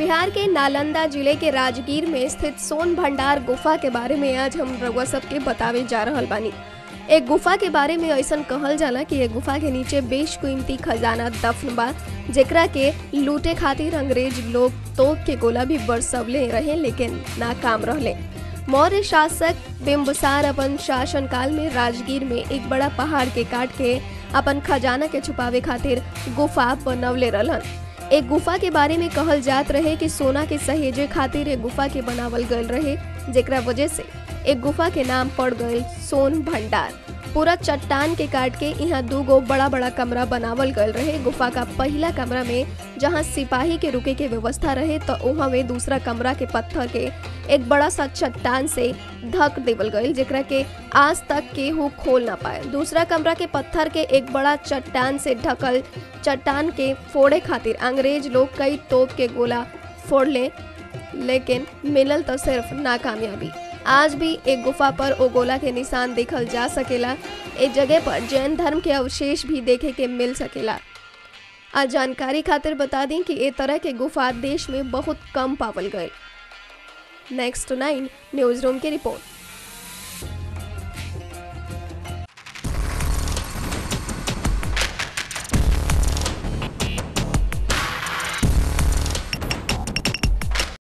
बिहार के नालंदा जिले के राजगीर में स्थित सोन भंडार गुफा के बारे में आज हम रउआ सबके बतावे जा रहल बानी एक गुफा के बारे में ऐसा कहल जाला कि एक गुफा के नीचे बेशकीमती खजाना दफन बा जेकरा के लूटे खातिर अंग्रेज लोग तोप के गोला भी बरसवले रहे लेकिन नाकाम रहले मौर्य शासक बिम्बसार अपन शासन काल में राजगीर में एक बड़ा पहाड़ के काट के अपन खजाना के छुपावे खातिर गुफा बनवले रहलन एक गुफा के बारे में कहल जात रहे कि सोना के सहेजे खातिर एक गुफा के बनावल गयल रहे जेकरा वजह से एक गुफा के नाम पड़ गए सोन भंडार पूरा चट्टान के काट के यहाँ दू गो बड़ा बड़ा कमरा बनावल गयल रहे गुफा का पहला कमरा में जहाँ सिपाही के रुके के व्यवस्था रहे तो वहाँ में दूसरा कमरा के पत्थर के एक बड़ा सा चट्टान से ढक देवल गयल जेकरा के आज तक केहू खोल ना पाए दूसरा कमरा के पत्थर के एक बड़ा चट्टान से ढकल चट्टान के फोड़े खातिर अंग्रेज लोग कई तोप के गोला फोड़ ले लेकिन मिलल तो सिर्फ नाकामयाबी आज भी एक गुफा पर ओ गोला के निशान देखल जा सकेला एक जगह पर जैन धर्म के अवशेष भी देखे के मिल सकेला आज जानकारी खातिर बता दी कि ए तरह के गुफा देश में बहुत कम पावल गए नेक्स्ट नाइन न्यूज रूम की रिपोर्ट